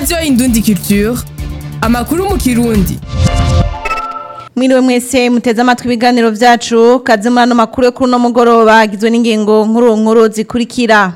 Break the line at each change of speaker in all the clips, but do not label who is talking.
radiyo indundi culture amakuru mu kirundi
Mwiriwe mwese muteze amatwi ibiganiro vyacu kaze muri ano makuru yo kuri uno mugoroba agizwe n'ingingo nkuru nkuru zikurikira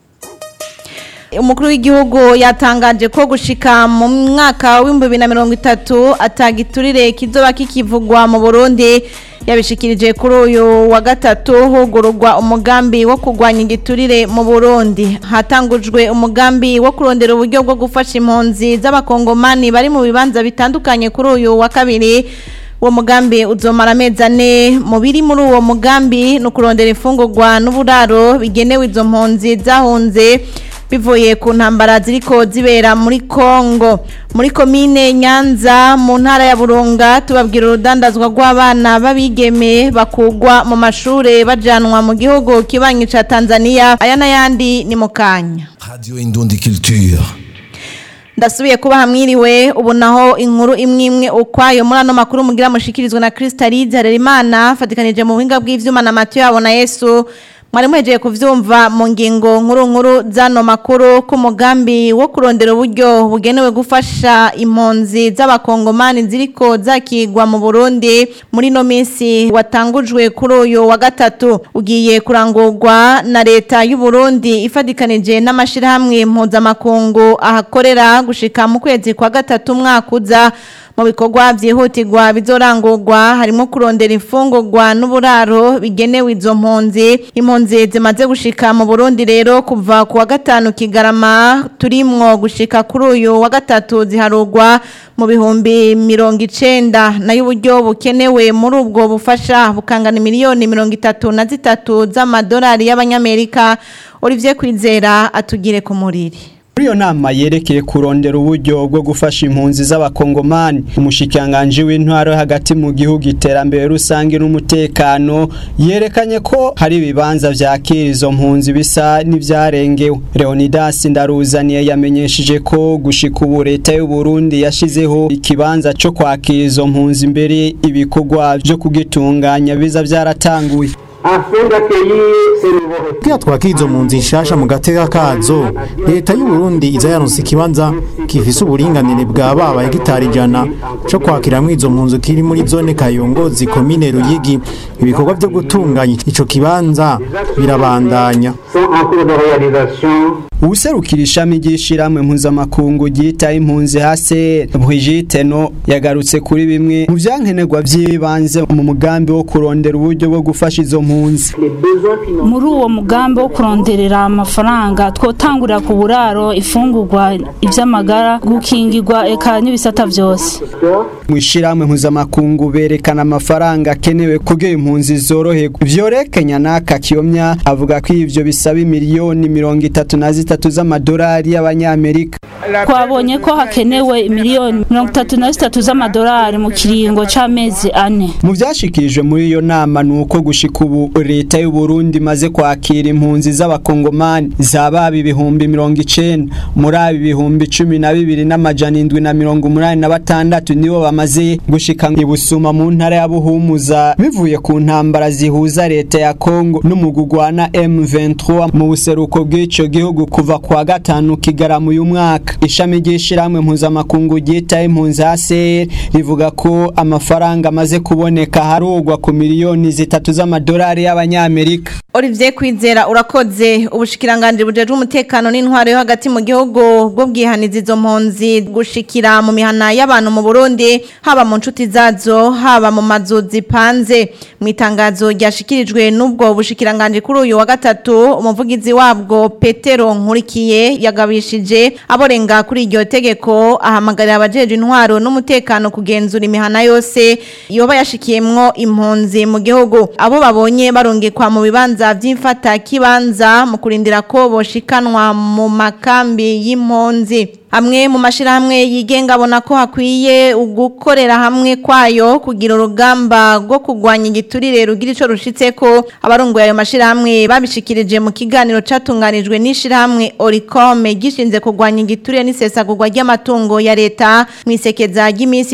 umukuru w'igihugu yatangaje ko gushika mu mwaka w'ibihumbi bibiri na mirongo itatu atagiturire kizoba kikivugwa mu burundi yabishikirije kuri uyu wa gatatu hugururwa umugambi wo kurwanya igiturire mu burundi hatangujwe umugambi wo kurondera uburyo bwo gufasha impunzi z'abakongomani bari mu bibanza bitandukanye kuri uyu wa kabiri uwo mugambi uzomara amezi ane mu biri muri uwo mugambi ni ukurondera imfungurwa n'uburaro bigenewe izo mpunzi zahunze bivuye ku ntambara ziriko zibera muri Kongo muri komine Nyanza mu ntara ya Burunga tubabwira urudandazwa rw'abana babigeme bakugwa mu mashure bajanwa mu gihugu kibanyi ca Tanzania aya n'ayandi ni mu kanya
Radio Indundi Culture.
ndasubiye kuba hamwiriwe ubu naho inkuru imwe imwe ukwayo muri ano makuru mugira mushikirizwa na Crystalide Harerimana fatikanije mu buhinga bw'ivyuma na Mathieu abona Yesu mwari muhejeje kuvyumva mu ngingo nkuru nkuru zano makuru ku mugambi wo kurondera uburyo bugenewe gufasha impunzi z'abakongomani ziriko zakigwa mu Burundi muri no minsi watangujwe kuri uyu wa gatatu ugiye kurangurwa na leta y'u Burundi ifadikanije n'amashirahamwe mpuzamakungu ahakorera gushika mu kwezi kwa gatatu umwaka uza mu bikorwa byihutirwa bizorangurwa harimo kurondera imfungurwa n'uburaro bigenewe izo mpunzi impunzi zimaze gushika mu Burundi rero kuva ku wa gatanu kigarama turimwo gushika kuri uyu wa gatatu ziharugwa mu bihumbi mirongo icenda nayo uburyo bukenewe muri ubwo bufasha bukangana miliyoni mirongo itatu na zitatu z'amadolari y'abanyamerika Olivier Kwizera atugire ku muriri
Muri iyo nama yerekeye kurondera uburyo bwo gufasha impunzi z'abakongomani umushikanganje w'intwaro hagati mu gihugu iterambere rusange n'umutekano yerekanye ko hari ibibanza vyakira izo mpunzi bisa n'ivyarengewe Leonidas Ndaruzaniye yamenyesheje ko gushika ubu leta y'u Burundi yashizeho ikibanza co kwakira izo mpunzi imbere ibikorwa vyo kugitunganya biza vyaratanguye
Kugira twakira izo mpunzi nshasha mu gateka kazo leta y'u Burundi iza yaronse ikibanza gifise uburinganire bwa baba hegitari ijana co kwakiramwo izo mpunzi kiri muri zone Kayongozi komine Ruyigi ibikorwa vyo gutunganya ico kibanza birabandanya
Uwuserukira ishami ry'ishirahamwe mpuzamakungu ryita impunzi hase Brigitte no yagarutse kuri bimwe mu vyankenerwa vy'ibanze mu mugambi wo kurondera uburyo bwo gufasha izo mpunzi
muri uwo mugambi wo kuronderera amafaranga twotangurira ku buraro ifungurwa ivy'amagara gukingirwa eka n'ibisata vyose
mu ishirahamwe mpuzamakungu berekana amafaranga akenewe kugira impunzi zoroherwa vyorekenya n'aka kiyomya avuga ko ivyo bisaba miliyoni mirongo itatu na zitatu z'amadolari y'abanyamerika
twabonye ko hakenewe miliyoni mirongo itatu na zitatu z'amadolari mu kiringo c'amezi ane
mu vyashikirijwe muri iyo nama ni uko gushika ubu leta y'u Burundi imaze kwakira impunzi z'abakongomani zababa ibihumbi mirongo icenda muri abo ibihumbi cumi na bibiri n'amajana indwi na mirongo umunani na batandatu nibo bamaze gushika i Busuma mu ntara ya Buhumuza bivuye ku ntambara zihuza leta ya Kongo n'umugugwana M23 mu buseruko bw'ico gihugu kuva kwa gatanu kigarama uyu mwaka ishami ry'ishirahamwe mpuzamakungu ryita impunzi HCR rivuga ko amafaranga amaze kuboneka harugwa ku miliyoni zitatu z'amadolari y'abanyamerika
Olivier Kwizera urakoze ubushikiranganje bujeje umutekano n'intwaro yo hagati mu gihugu bwo bwihaniza izo mpunzi gushikira mu mihana y'abantu mu Burundi haba mu nshuti zazo haba mu mazu zipanze mu itangazo ryashikirijwe n'ubwo bushikiranganje kuri uyu wa gatatu umuvugizi wabwo Petero Nkurikiye yagabishije aborenga kuri iryo tegeko ahamagarira abajeje intwaro n'umutekano kugenzura imihana yose yoba yashikiyemwo impunzi mu gihugu abo babonye barongekwa mu bibanza vy'imfata kibanza mu kurindira ko boshikanwa mu makambi y'impunzi amwe mu mashirahamwe yigenga abona ko hakwiye ugukorera hamwe kwayo kugira urugamba rwo kugwanya igiturire rugira ico rushitseko abarongoye ayo mashirahamwe babishikirije mu kiganiro catunganijwe n'ishirahamwe Oricome gishinze kugwanya igiturire n'isesagurwa ry'amatungo ya leta mwisekeza ry'iminsi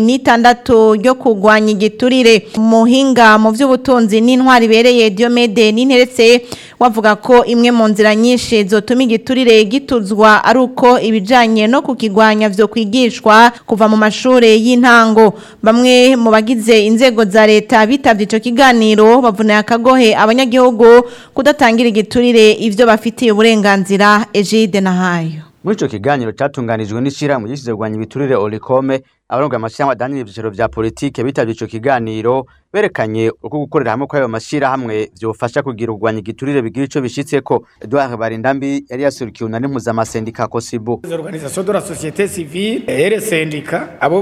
16 ryo kugwanya igiturire muhinga mu vy'ubutunzi n'intwari bereye Diomede n'interetse wavuga ko imwe mu nzira nyinshi zotuma igiturire gituzwa ari uko ibijanye no kukigwanya vyo kwigishwa kuva mu mashure y'intango bamwe mu bagize inzego za leta bitavye ico kiganiro bavuneye akagohe abanyagihugu kudatangira igiturire ivyo bafitiye uburenganzira Egide Nahayo
muri ico kiganiro catunganijwe n'ishirahamwe gishize kugwanya ibiturire Olicome abarongoye amashirahamwe adanira ivyiciro vya politike bitavye ico kiganiro berekanye uko gukorera hamwe kw'ayo mashirahamwe vyofasha kugira urwanya igiturire bigira ico bishitseko Edouard Barindambi yari yasurukiye unani mpuzamasendika Kosibu
Les organisations de la société civile et les syndicats abo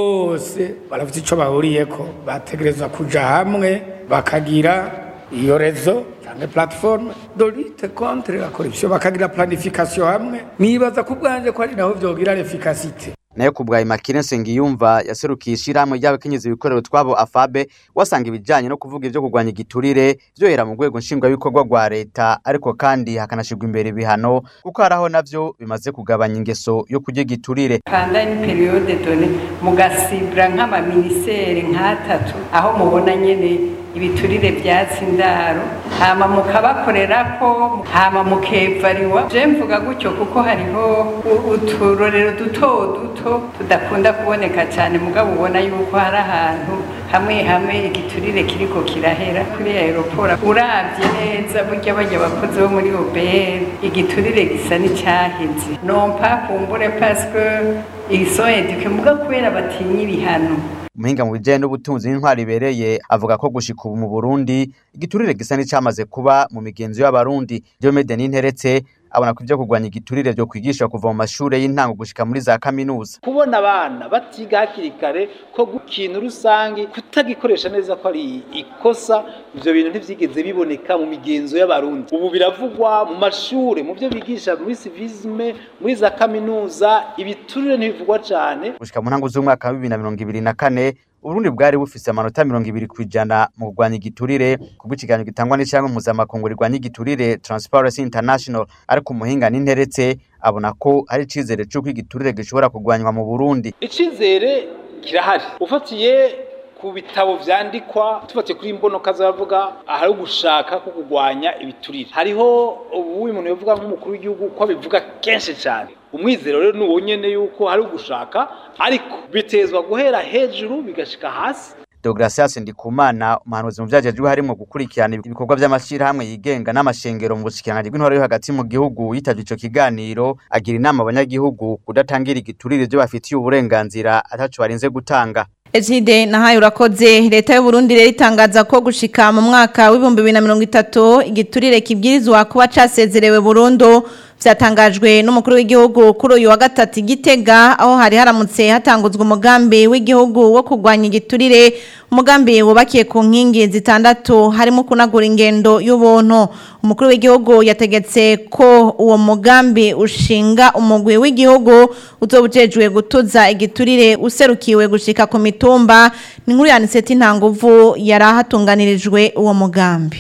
bose barafite ico bahuriyeko bategerezwa kuja hamwe bakagira iyo rezo canke plateforme de lutte contre la corruption bakagira planification hamwe nibaza ku bwanje ko ari naho vyogira l'efficacité
nayo kubwa Imakire Nsengiyumva yaserukiye ishirahamwe ry'abakenyezi bikorera utwabo afabe wasanga ibijanye no kuvuga ivyo kurwanya igiturire vyohera mu rwego nshingwabikorwa rwa leta ariko kandi hakanashirwa imbere ibihano kuko haraho navyo bimaze kugabanya ingeso yo kurya igiturire
pendant une période donnée mugasibura nk'amaministeri nk'atatu aho mubona nyene ibiturire vyatsi indaro hama mukabakorerako hama mukevariwa je mvuga gutyo kuko hariho u- uturorero duto duto tudakunda kuboneka cyane mugabo ubona yuko hari ahantu hamwe hamwe igiturire kiriko kirahera kuri aeroport uravye neza burya bajya abakozi bo muri OBR igiturire gisa n'icyaheze non pas kumbure parce que ils sont éduqués mugabo kubera batinya ibihano
umuhinga mu bijanye n'ubutunzi n'intwari ibereye avuga ko gushika ubu mu Burundi igiturire gisa n'icamaze kuba mu migenzo y'abarundi Diomede Ninteretse abona ko ivyo kurwanya igiturire vyo kwigisha kuva mu mashure y'intango gushika muri za kaminuza
kubona abana batiga hakiri kare ko gukina rusange kutagikoresha neza ko ari ikosa ivyo bintu ntivyigeze biboneka mu migenzo y'abarundi ubu biravugwa mu mashure mu byo bigisha muri civisme muri za kaminuza ibiturire ntibivugwa cane
gushika mu ntango z'umwaka wa bibiri na mirongo ibiri na kane Uburundi bwari bufise amanota mirongo ibiri kw'ijana mu kurwanya igiturire kubwo ikiganiro gitangwa n'ishyirahamwe mpuzamakungu rirwanya igiturire Transparency International ariko umuhinga n'interetse abona ko hari icizere c'uko igiturire gishobora kurwanywa mu Burundi
icizere kirahari ufatiye ku bitabo vyandikwa tufatiye kuri imbonoka zavuga ahari ugushaka ko kurwanya ibiturire hariho ubu umuntu yovuga nk'umukuru w'igihugu ko abivuga kenshi cyane umwizero rero ni uwo nyene yuko hari ugushaka ariko bitezwa guhera hejuru bigashika hasi
Deogratias Ndikumana umuhanuzi mu vyajejwe harimo gukurikirana ibikorwa vy'amashirahamwe yigenga n'amashengero mu bushikiranganji bw'intwaro yo hagati mu gihugu yitavye ico kiganiro agira inama abanyagihugu kudatangira igiturire ivyo bafitiye uburenganzira ataco barinze gutanga
Ezide nahaye urakoze leta y'u Burundi rero itangaza ko gushika mu mwaka w'ibihumbi bibiri na mirongo itatu igiturire kibwirizwa kuba casezerewe burundu vyatangajwe n'umukuru w'igihugu kuri uyu wa gatatu igitega aho hari haramutse hatanguzwa umugambi w'igihugu wo kurwanya igiturire umugambi wubakiye ku nkingi zitandatu harimo kunagura ingendo y'ubuntu umukuru w'igihugu yategetse ko uwo mugambi ushinga umugwi w'igihugu uzobujejwe gutuza igiturire userukiwe gushika ku mitumba ni nkuru yaniseti intanguvu yari ahatunganirijwe uwo mugambi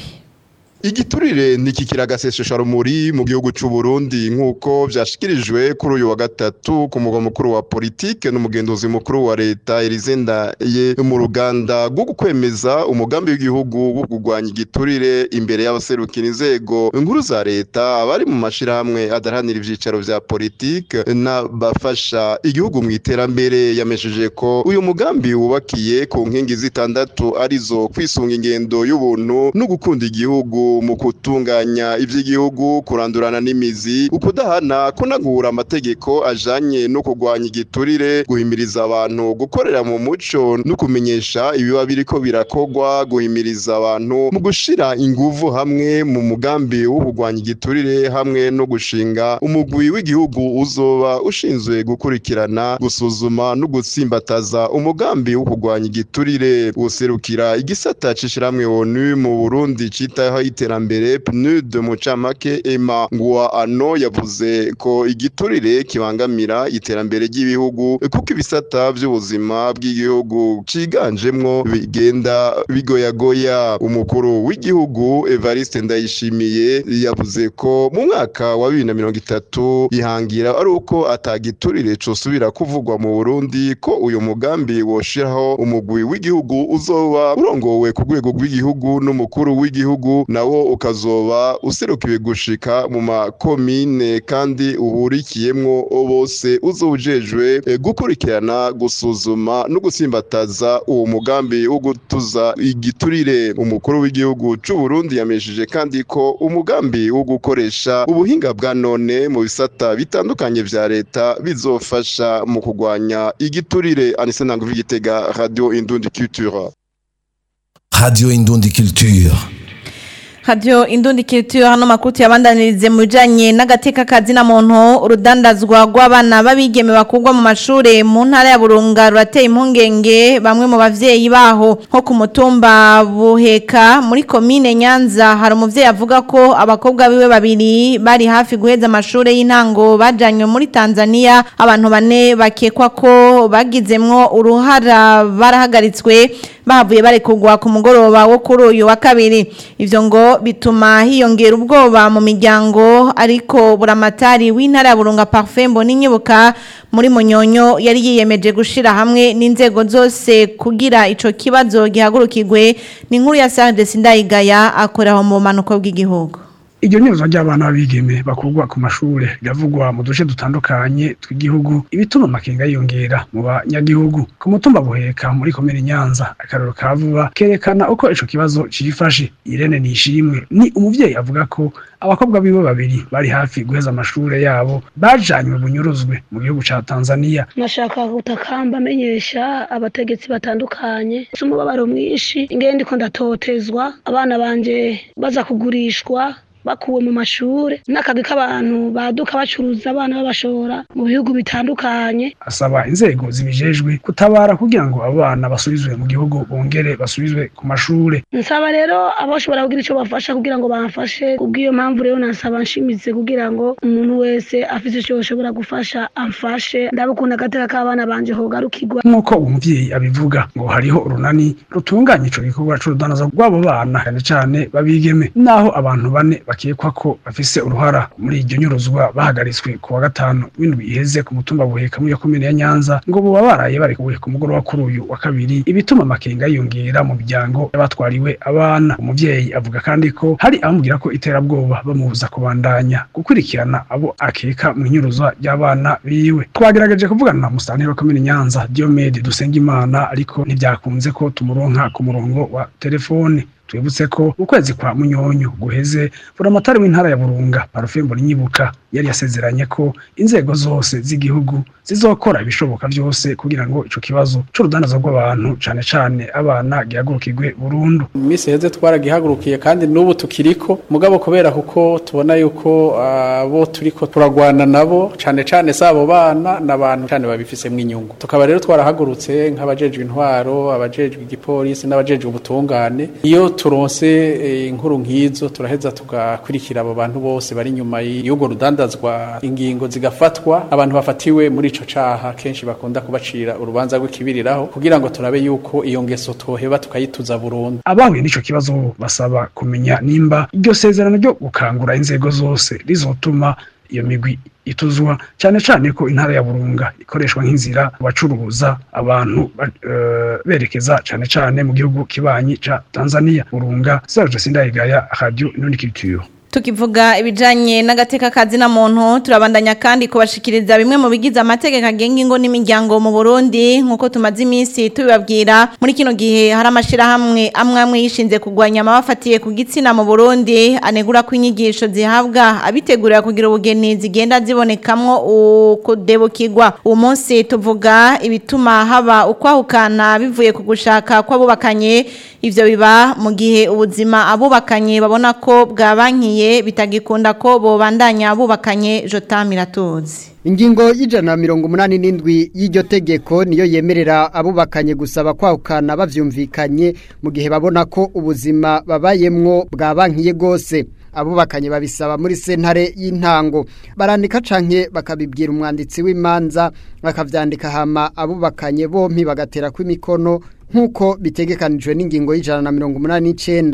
Igiturire nikikira gasesesha rumuri mu gihugu c'u Burundi nkuko vyashikirijwe kuri uyu wa gatatu ku mugwa mukuru wa politike n'umugenduzi mukuru wa leta Erizenda ye mu ruganda rwo gukwemeza umugambi w'igihugu wo kurwanya igiturire imbere y'abaserukira inzego nkuru za leta abari mu mashirahamwe adaranira ivyicaro vya politike n'abafasha igihugu mu iterambere yamesheje ko uyu mugambi wubakiye ku nkingi zitandatu arizo kwisunga ingendo y'ubuntu no gukunda igihugu mu gutunganya ivy'igihugu kurandurana n'imizi ukudahana kunagura amategeko ajanye no kurwanya igiturire guhimiriza abantu gukorera mu muco no kumenyesha ibiba biriko birakogwa guhimiriza abantu mu gushira inguvu hamwe mu mugambi wo kurwanya igiturire hamwe no gushinga umugwi w'igihugu uzoba ushinzwe gukurikirana gusuzuma no gutsimbataza umugambi wo kurwanya igiturire userukira igisata c'ishiramwe ONU mu Burundi citaho iterambere PNUD mu camake Emma Ngwa ano yavuze ko igiturire kibangamira iterambere ry'ibihugu kuko ibisata vy'ubuzima bw'igihugu ciganjemwo bigenda bigoyagoya umukuru w'igihugu Evariste Ndayishimiye yavuze ko mu mwaka wa 2030 ihangira ari uko atagiturire cosubira kuvugwa mu Burundi ko uyu mugambi woshiraho umugwi w'igihugu uzoba urongowe ku rwego rw'igihugu n'umukuru w'igihugu nawe nawo ukazoba userukiwe gushika mu makomine kandi uhurikiyemwo bose uzowujejwe eh, gukurikirana gusuzuma no gusimbataza uwo mugambi wo gutuza igiturire umukuru w'igihugu c'u Burundi yamesheje kandi ko umugambi wo gukoresha ubuhinga bwa none mu bisata bitandukanye vya leta bizofasha mu kugwanya igiturire Anise Nangu Vigitega Radio Indundi Culture
Radio Indundi Culture.
Radio Indundi Culture hano makuru yabandanirize mu bijanye n'agateka kazi na muntu urudandazwa rw'abana babigeme bakugwa mu mashure mu ntara ya Burunga rurateye impungenge bamwe mu bavyeyi baho nko ku mutumba buheka muri komine Nyanza hari umuvyeyi avuga ko abakobwa biwe babiri bari hafi guheza amashure y'intango bajanywe muri Tanzania abantu bane bakekwa ko bagizemwo uruhara barahagaritswe bahavuye barekugwa ku mugoroba wo kuri uyu wa kabiri ivyo ngo bituma hiyongera ubwoba mu miryango ariko buramatari w'intara ya Burunga Parfait Mboninyibuka muri Munyonyo yari yiyemeje gushira hamwe n'inzego zose kugira ico kibazo gihagurukirwe ni nkuru ya Sarde Sindayigaya akoraho mu manuko bw'igihugu
iryo nyuzo ry'abana b'abigeme bakurwa ku mashure riravugwa mu duce dutandukanye tw'igihugu ibituma amakenga yiyongera mu banyagihugu ku mutumba buheka muri komine nyanza akararo ka vuba kerekana uko ico kibazo cifashe irene nishimwe ni umuvyeyi avuga ko abakobwa biwe babiri bari hafi guheza amashure yabo bajanywe bunyuruzwe mu gihugu ca tanzania
nashaka gutakamba amenyesha abategetsi batandukanye umubabaro mwinshi ingene ndiko ndatotezwa abana banje baza kugurishwa bakuwe mu mashure n'akagwi k'abantu baduka bacuruza abana babashora mu bihugu bitandukanye
asaba inzego zibijejwe kutabara kugira ngo abo bana basubizwe mu gihugu bongere basubizwe ku mashure
nsaba rero aboshobora kugira ico bafasha kugira ngo bamfashe kubw'iyo mpamvu rero nasaba nshimitse kugira ngo umuntu wese afise ico yoshobora gufasha amfashe ndabukunda agateka k'abana banje hogarukirwa
nk'uko uwo muvyeyi abivuga ngo hariho urunani rutunganya ico gikorwa c'urudanaza rw'abo bana cyane cane babigeme naho abantu bane bakekwa ko bafise uruhara muri iryo nyuruzwa bahagaritswe ku wa gatanu w'indwi iheze ku mutumba buheka muri iyo komine ya nyanza ngo buba baraye barekuwe ku mugoroba kuri uyu wa kabiri ibituma amakenga yiyongera mu miryango y'abatwariwe abana umuvyeyi avuga kandi ko hari abamubwira ko iterabwoba bamubuza kubandanya gukurikirana abo akeka mu inyuruzwa ry'abana biwe twagerageje kuvugana na musanteri wa komine nyanza diomede dusengimana ariko ntibyakunze ko tumuronka ku murongo wa telefone twibutse ko ukwezi kwa munyonyo guheze buramatari w'intara ya burunga parufembo nyibuka yari yasezeranye ko inzego zose z'igihugu zizokora ibishoboka byose kugira ngo ico kibazo c'urudanaza rw'abantu cane cane abana gihagurukirwe burundu
mu minsi heze twaragihagurukiye kandi n'ubu tukiriko mugabo kubera kuko tubona yuko abo turiko turagwana nabo cane cane sabo bana n'abantu cane babifisemwo inyungu tukaba rero twarahagurutse nk'abajejwe intwaro abajejwe igipolisi n'abajejwe ubutungane iyo turonse eh, inkuru nk'izo turaheza tugakurikira abo bantu bose bari inyuma y'ubwo rudandazwa ingingo zigafatwa abantu bafatiwe muri ico caha kenshi bakunda kubacira urubanza rw'ikibiriraho kugira ngo turabe yuko iyo ngeso twoheba tukayituza burundu
abahuye n'ico kibazo basaba kumenya nimba iryo sezerano ryo gukangura inzego zose rizotuma iyo migwi ituzwa cyane cyane ko intara ya burunga ikoreshwa nk'inzira bacuruza abantu ba- eh, berekeza cyane cyane mu gihugu kibanyi ca Tanzania burunga Serge Sindayigaya Radio Nuniculture
Tukivuga ibijanye n'agateka kazi na muntu turabandanya kandi kubashikiriza bimwe mu bigize amategeko agenga ingo n'imiryango mu Burundi nkuko tumaze iminsi tubibabwira muri kino gihe hari amashira hamwe amwe amwe yishinze kugwanya amabafatiye ku gitsina mu Burundi anegura ko inyigisho zihabwa abitegurira kugira ubugeni zigenda zibonekamwo ukudebukirwa uwo munsi tuvuga ibituma haba ukwahukana bivuye ku gushaka kw'abubakanye ivyo biba mu gihe ubuzima abubakanye babona ko bwabankiye bitagikunda ko bobandanya bubakanye Jota Miratuzi
Ingingo y'ijana na mirongo umunani n'indwi y'iryo tegeko niyo yemerera abubakanye gusaba kwahukana bavyumvikanye mu gihe babona ko ubuzima babayemwo bwabankiye gose abubakanye babisaba muri sentare y'intango barandika canke bakabibwira umwanditsi w'imanza bakavyandika hama abubakanye bompi bagatera kw'imikono nk'uko bitegekanijwe n'ingingo y'ijana na mirongo umunani n'icenda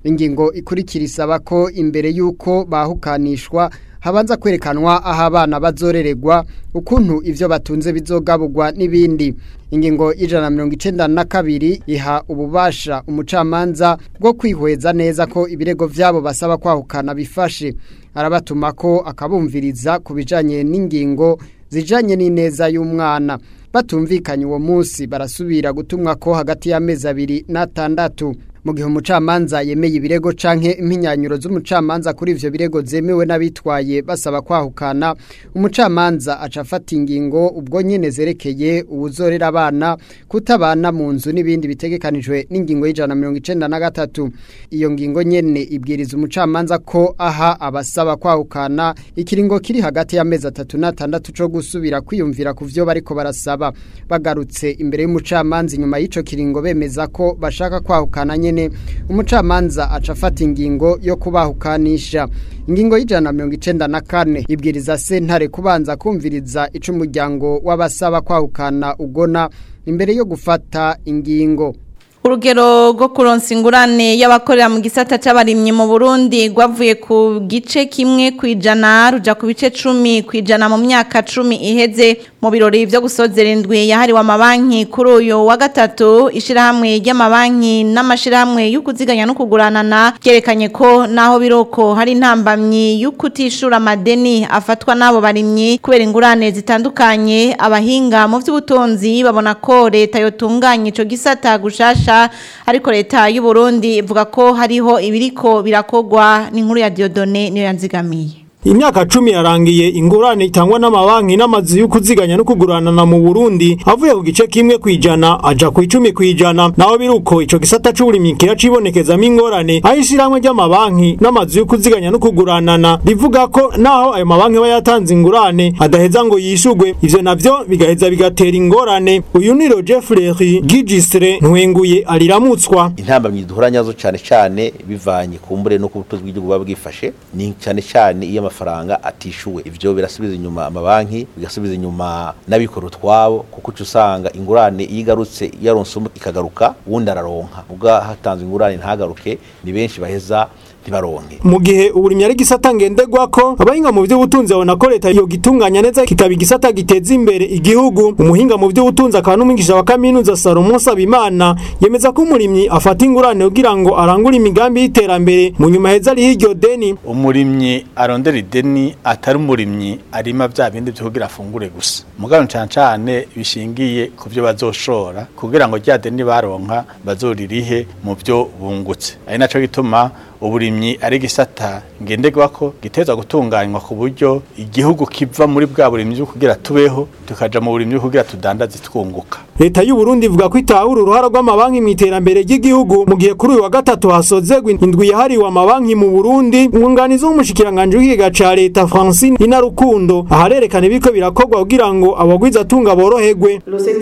ingingo ikurikira isaba ko imbere y'uko bahukanishwa habanza kwerekanwa aho abana bazorererwa ukuntu ivyo batunze bizogaburwa n'ibindi ingingo y'ijana mirongo icenda na kabiri iha ububasha umucamanza bwo kwihweza neza ko ibirego vyabo basaba kwahukana bifashe arabatuma ko akabumviriza ku bijanye n'ingingo zijanye n'ineza y'umwana batumvikanye uwo munsi barasubira gutumwa ko hagati y'amezi abiri n'atandatu mu gihe umucamanza yemeye ibirego canke impinyanyuro z'umucamanza kuri ivyo birego zemewe n'abitwaye basaba kwahukana umucamanza aca afata ingingo ubwo nyene zerekeye uwuzorera abana kutabana mu nzu n'ibindi bitegekanijwe n'ingingo y'ijana mirongo icenda na gatatu iyo ngingo nyene ibwiriza umucamanza ko aha abasaba kwahukana ikiringo kiri hagati y'amezi atatu n'atandatu co gusubira kwiyumvira ku vyo bariko barasaba bagarutse imbere y'umucamanza inyuma y'ico kiringo bemeza ko bashaka kwahukana nyene nyene umucamanza aca afata ingingo yo kubahukanisha ingingo y'ijana mirongo icenda na kane ibwiriza sentare kubanza kumviriza ico umuryango w'abasaba kwahukana ugona imbere yo gufata ingingo
urugero rwo kuronsa ingurane y'abakorera mu gisata c'abarimyi mu Burundi rwavuye ku gice kimwe kwijana ruja ku bice 10 kwijana mu myaka 10 iheze mu birori vyo gusozera indwi yahariwe amabanki kuri uyu wa gatatu ishirahamwe ry'amabanki n'amashirahamwe y'ukuziganya no kuguranana byerekanye ko naho biroko hari intambamyi y'ukutishura amadeni afatwa n'abo barimyi kubera ingurane zitandukanye abahinga mu vy'ubutunzi babona ko leta yotunganya ico gisata gushasha ariko leta y'u Burundi ivuga ko hariho ibiriko birakogwa n'inkuru ya Diodone niyo yanzigamiye
Imyaka cumi yarangiye ingurane itangwa n'amabanki n'amazu y'ukuziganya no kuguranana mu Burundi avuye ku gice kimwe kwijana aja ku 10 kwijana naho biruko ico gisata c'uburimyi kiracibonekezamo ingorane aho ishiramwe ry'amabanki n'amazu y'ukuziganya no kuguranana rivuga ko naho ayo mabanki aba yatanze ingurane adaheza ngo yishugwe ivyo navyo bigaheza bigatera ingorane uyu ni Roger Fleury Gigistre ntwenguye ariramutswa
intambamyi duhura nyazo cyane cyane bivanye ku mbure no ku butunzi bw'igihugu buba bwifashe ni cyane cyane iyo amafaranga atishuwe ivyo birasubiza inyuma amabanki bigasubiza inyuma n'abikora utwabo kuko uca usanga ingurane iyo igarutse yaronse ikagaruka uwundi araronka ubwa hatanzwe ingurane ntagaruke ni benshi baheza ntibaronke
mu gihe uburimyi ari gisata ngenderwako abahinga mu by'ubutunzi babona ko leta yo gitunganya neza kikaba igisata giteza imbere igihugu umuhinga mu by'ubutunzi akaba n'umwigisha wa kaminuza Salomon Sabimana yemeza ko umurimyi afata ingurane kugira ngo arangure imigambi y'iterambere mu nyuma heza ari hiryo deni
umurimyi arondera ideni atari umurimyi arima bya bindi byo kugira afungure gusa mugabo cyane cyane bishingiye ku byo bazoshora kugira ngo rya deni baronka bazoririhe mu byo bungutse ari naco gituma uburimyi ari gisata ngenderwa ko giteza gutunganywa ku buryo igihugu kiva muri bwa burimyi bwo kugira tubeho tukaja mu burimyi bwo kugira tudandaze twunguka
leta y'u Burundi ivuga ko itahura uruhara rw'amabanki mu iterambere ry'igihugu mu gihe kuri uyu wa gatatu hasozegwa indwi yahariwe amabanki mu Burundi umwunganizi w'umushikiranganje w'ikiga ca leta Francine Inarukundo aharerekana ibiko birakorwa kugira ngo abagwiza atunga boroherwe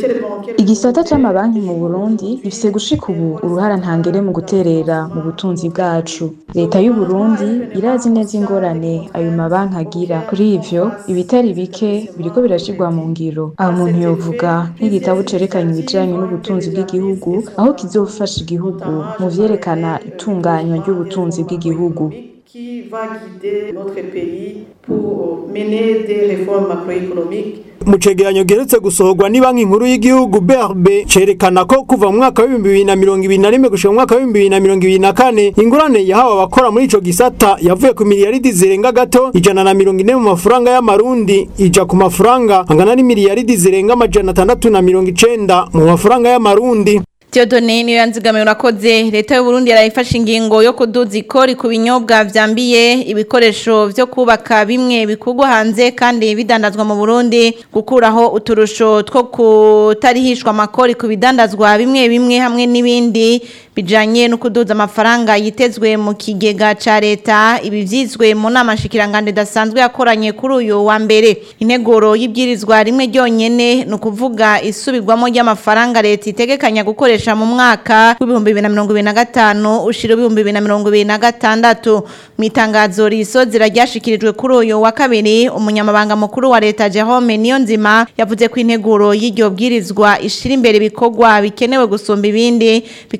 igisata c'amabanki mu Burundi gifise gushika ubu uruhara ntangere mu guterera mu butunzi bwacu leta y'u Burundi irazi neza ingorane ayo mabanki agira kuri ivyo ibitari bike biriko birashirwa mu ngiro aho umuntu yovuga nk'igitabo cerekanye ibijanye n'ubutunzi bw'igihugu aho kizofasha igihugu mu vyerekana itunganywa ry'ubutunzi bw'igihugu
qui va guider notre pays pour mener des réformes macroéconomiques
mu cegeranyo giherutse gusohorwa ni banki nkuru y'igihugu BRB cerekana ko kuva mu mwaka w'ibihumbi bibiri na mirongo ibiri na rimwe gushika mu mwaka w'ibihumbi bibiri na mirongo ibiri na kane ingurane yahawe abakora muri ico gisata yavuye ku miliyaridi zirenga gato ijana na mirongo ine mu mafaranga y'amarundi ija ku mafaranga angana n'imiliyaridi zirenga amajana atandatu na mirongo icenda mu mafaranga y'amarundi
Theodone niyo yanzigamiye urakoze leta y'u Burundi yarayifashe ingingo yo kuduza ikori ku binyobwa vyambiye ibikoresho vyo kubaka bimwe bikugwa hanze kandi bidandazwa mu Burundi gukuraho uturusho two kutarihishwa amakori ku bidandazwa bimwe bimwe hamwe n'ibindi bijanye no kuduza amafaranga yitezwe mu kigega ca leta ibi vyizwe mu nama shikirangande dasanzwe yakoranye kuri uyu wa mbere integuro y'ibyirizwa rimwe ryonyene no kuvuga isubirwamo ry'amafaranga leta itegekanya gukoresha mu mwaka w'ibihumbi bibiri na mirongo ibiri na gatanu ushira ibihumbi bibiri na mirongo ibiri na gatandatu mu itangazo risozera ryashikirijwe kuri uyu wa kabiri umunyamabanga mukuru wa leta Jerome Niyonzima yavuze ko integuro y'iryo bwirizwa ishira imbere ibikorwa bikenewe gusumba ibindi bikaba n'inyi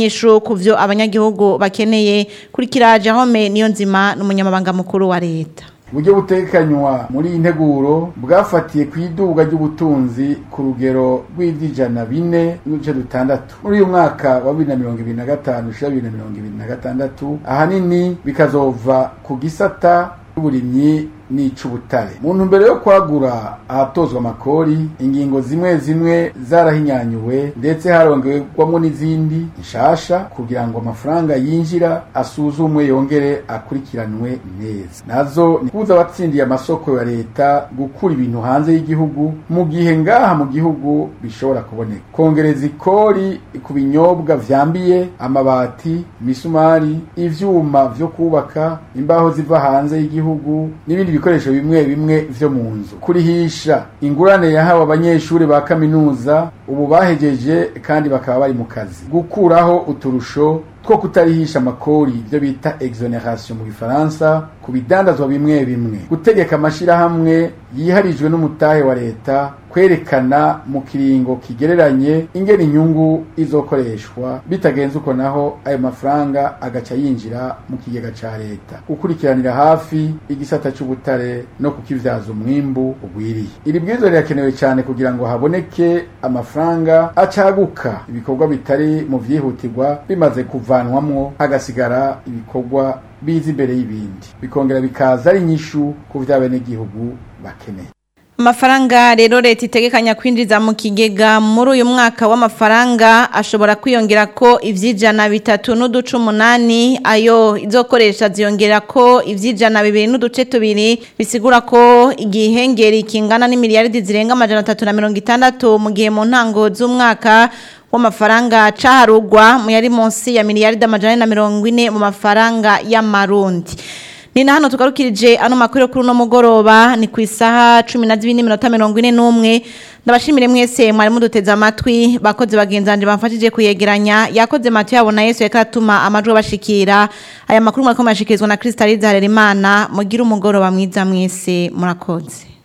inyishu ku vyo abanyagihugu bakeneye kuri kiraje home niyo nzima n'umunyamabanga mukuru wa leta
uburyo butekanywa muri iyi nteguro bwafatiye ku iduga ry'ubutunzi ku rugero rw'iby'ijana bine n'uduce dutandatu muri uyu mwaka wa bibiri na mirongo ibiri na gatanu ushira bibiri na mirongo ibiri na gatandatu ahanini bikazova ku gisata cy'uburimyi n'icubutare mu ntumbero yo kwagura ahatozwa amakori ingingo zimwe zimwe zarahinyanyuwe ndetse harongewemo n'izindi nshasha kugira ngo amafaranga yinjira asuzumwe yongere akurikiranwe neza nazo ni kubuza abatsindiye amasoko ya leta gukura ibintu hanze y'igihugu mu gihe ngaha mu gihugu bishobora kuboneka kongereza ikori ku binyobwa vyambiye amabati imisumari ivyuma vyo kubaka imbaho ziva hanze y'igihugu n'ibindi ibikoresho bimwe bimwe vyo mu nzu kurihisha ingurane yahawe abanyeshuri ba kaminuza ubu bahejeje kandi bakaba bari mu kazi gukuraho uturusho two kutarihisha amakori ibyo bita exoneration mu gifaransa ku bidandazwa bimwe bimwe gutegeka amashirahamwe yiharijwe n'umutahe wa leta kwerekana mu kiringo kigereranye ingena inyungu izokoreshwa bitagenze uko naho ayo mafaranga agaca yinjira mu kigega ca leta gukurikiranira hafi igisata c'ubutare no kukivyaza umwimbu ugwiriye iri bwizo rirakenewe cyane kugira ngo haboneke amafaranga acaguka ibikorwa bitari mu vyihutirwa bimaze kuvanwamwo hagasigara ibikorwa biza imbere y'ibindi bikongera bikaza ari inyishu ku vy'abenegihugu bakeneye
Amafaranga rero leta itegekanya kwinjiza mu kigega muri uyu mwaka w'amafaranga ashobora kwiyongera ko ivyijana bitatu n'uduce umunani ayo izokoresha ziyongera ko ivyijana bibiri n'uduce tubiri bisigura ko igihengeri kingana n'imiliyaridi zirenga amajana atatu na mirongo itandatu mu gihe mu ntango z'umwaka w'amafaranga caharugwa mu yari munsi ya miliyaridi amajana ane na mirongo ine mu mafaranga y'amarundi ni na hano tugarukirije ano makuru yo kuri uno mugoroba ni ku isaha cumi na zibiri n'iminota mirongo ine n'umwe ndabashimire mwese mwari muduteze amatwi bakoze bagenzanje bamfashije kuyegeranya yakoze matu yabo na yesu reka atuma amajwi abashikira aya makuru mwariko murashikirizwa na kristalize harerimana mugire umugoroba mwiza mwese murakoze